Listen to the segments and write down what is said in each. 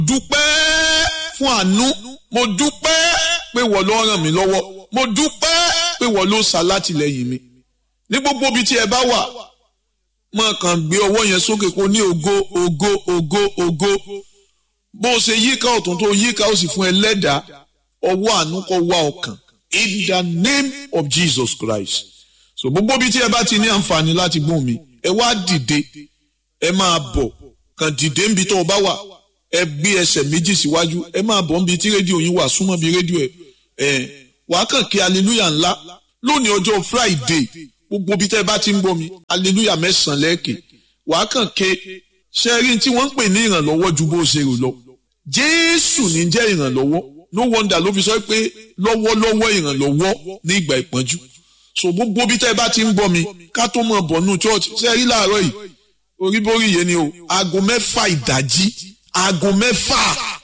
dúpẹ́ fún àánú mo dúpẹ́ pé wọ́n ló ràn mí lọ́wọ́ mo dúpẹ́ pé wọ́n ló ṣàlátìlẹ́yìn mi ní gbogbo ibi tí ẹ bá wà máa kàn gbé ọwọ́ yẹn sókè kó ní ògo ògo ògo ògo bó o ṣe yíká ọ̀tún tó yíká ó sì fún ẹ lẹ́dàá ọwọ́ àánú kó wá ọkàn in the name of Jesus Christ so gbogbo ibi tí ẹ bá ti ní àǹfààní láti gbóhùn mi ẹ wá dìde ẹ máa bọ̀ kàn dìde níbi tó o bá wà ẹ gbé ẹsẹ̀ méjì síwájú ẹ máa bọ̀ níbi tí rédíò yín wà súnmọ́ bí rédíò ẹ ẹ wàá kàn kí hallelujah ńlá lónìí ọjọ́ Friday gbogbo ibi tẹ́ ẹ bá ti ń gbọ́ mi hallelujah mẹ́sàn-án lẹ́ẹ̀kẹ́ wàá kàn ké ṣẹ́rí tí wọ́n ń pè ní ìrànlọ́wọ́ ju bó ṣe rò lọ Jésù ní jẹ́ ìrànlọ́wọ́ no wonder ló fi sọ pé lọ́wọ́lọ́wọ́ ìrànlọ́wọ́ ní ìgbà ìpọ́njú so gbogbo ibi tẹ́ ẹ bá ti ń gbọ́ mi ká tó mọ̀ bọ̀ nù church ṣẹ́rí láàárọ̀ yìí oríborí yẹn ni o aago mẹ́fà ìdájí aago mẹ́fà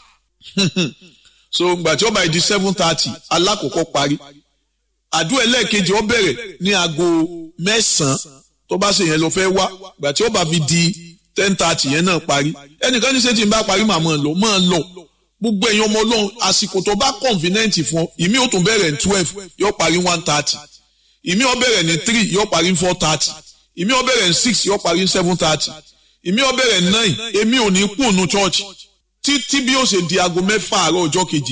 so ngbà tí ó bá di seven thirty alákòókò parí àdúrà ẹlẹ́ẹ̀kejì ó bẹ̀rẹ̀ ní aago mẹ́sàn-án tó bá ṣe yẹn lọ fẹ́ wá gbà tí ó bá fi di ten thirty yẹn náà parí ẹnìkan ní sẹ́tì ń bá parí màá máa lọ máa lọ gbogbo ẹ̀yin ọmọ ọlọ́run àsìkò tó bá convenient fún ọ ìmí ó tún bẹ̀rẹ̀ ní twelve yóò parí one thirty ìmí ó bẹ̀rẹ̀ ní three yóò parí four thirty ìmí ó bẹ̀rẹ̀ ní six yóò parí seven thirty ìmí ó bẹ̀rẹ̀ ní nine èmi ò ní kú ònú church títí bí ó ṣe di aago mẹ́fà àárọ̀ ọjọ́ kejì